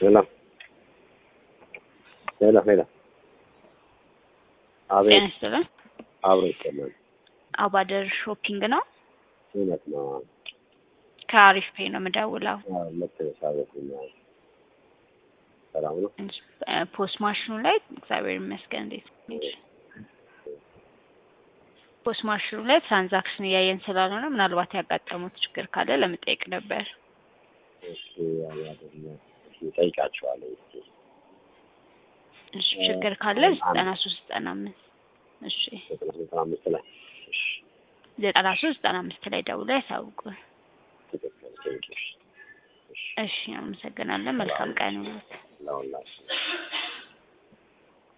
ሄሎ ሄሎ ሄሎ ጤና አቤት ይስጥልን። አብሮ ይሰማል። አባደር ሾፒንግ ነው። እውነት ነው። ከአሪፍ ፔ ነው የምደውለው። አዎ፣ ልክ ነሽ። አቤት ነው። ሰላም ነው። እ፣ ፖስት ማሽኑ ላይ እግዚአብሔር ይመስገን። እንዴት ነሽ? ፖስት ማሽኑ ላይ ትራንዛክሽን እያየን ስላልሆነ ምናልባት ያጋጠሙት ችግር ካለ ለመጠየቅ ነበር። እሺ ያማደኛ እሺ፣ ጠይቃቸዋለሁ። እስኪ እሺ፣ ችግር ካለ ዘጠና ሶስት ዘጠና አምስት እሺ፣ ዘጠና ዘጠና አምስት ላይ እሺ፣ ዘጠና ሶስት ዘጠና አምስት ላይ ደውለው ያሳውቁን። ትክክል። ቴንኪው። እሺ፣ እሺ፣ አመሰግናለን። መልካም ቀን ይሁንልዎት። ለሁላችን